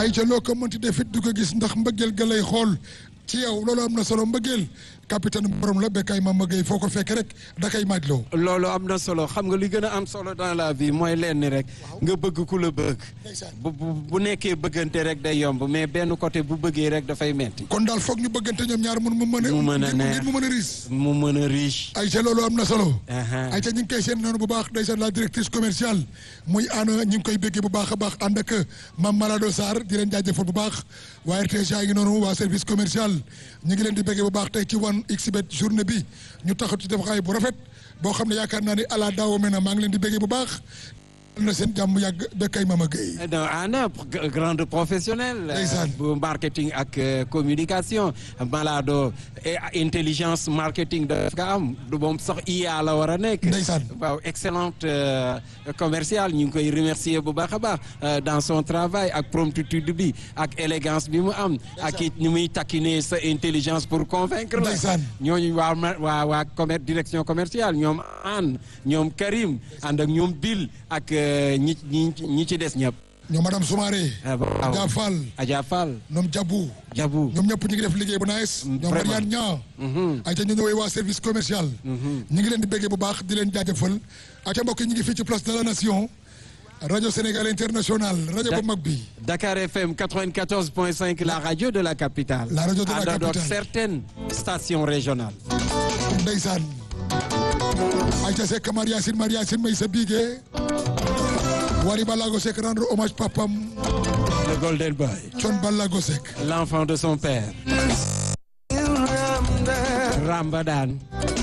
ay ca loo ko mënti def it du ko gis ndax mbëggeel ga lay xool ci yow loolu am na solo mbëggeel capitaine borom la Bécaye Mama Gueye foo ko fekk rek da kay maaj loo loolu am na solo xam nga li gën a am solo dans la vie mooy lenn rek nga bëgg ku la bëgg bu bu nekkee bëggante rek day yomb mais benn côté bu bëggee rek dafay metti kon daal foog ñu bëggante ñoom ñaar mun mu mën a mu mën a neex mu mën a riis mu mën a riche ay ca loolu am na solo ay ca ñu ngi koy seen noonu bu baax ndeysaan la directrice commerciale muy ana ñu ngi koy béggee bu baax a baax ànd ak Mame Malado Sarr di leen jaajëfal bu baax waa RTS ngi noonu waa service commercial ñu ngi leen di béggee bu baax tey ci wan xbet journée bi ñu taxaw ci defaxaay bu rafet boo xam ne yaakaar naa ni ala daawo me na maa ngi leen di béggee bu baax na seen jàmm yàgg Bécaye Mama Gueye non ana grande professionnelle bu marketing ak communication Malado intelligence marketing daf nga am du moom sax IA la war a nekk ndeysaan waaw excellente commerciale ñu ngi koy remercier bu baax a baax dans son travail ak promptitude bi ak élégance bi mu am ak it ni muy taquiner sa intelligence pour convaincre la ndeysaan ñooñu waa waa waa commerce direction commerciale ñoom Anne ñoom Karim ànd ak ñoom Bill ak ñi ñi ñi ci des ñëpp. ñoom madame Soumaré. waaw Adja Fall. Adja Fall. ñoom Jabu. Jabu ñoom ñëpp ñu ngi def liggéey bu nice. ñoom Mariane Niang. ayca ñu ñëwee waa service commercial. ñu ngi leen di béggee bu baax di leen jaajëfal. ayca mbokk yi ñu ngi fii ci place de la nation. rajo Sénégal international rajo bu mag bi. Dakar FM 94.5 la radio de la capitale. la rajo de la capitale ànd ak certaines stations régionales. ndeysaan. ayca Seck Maria Yacine Maria Yacine may sa bigee. Wari Balago Seck rendre hommage papam. le golden boy. Thione Balago Seck. l'enfant de son père. Ramadan.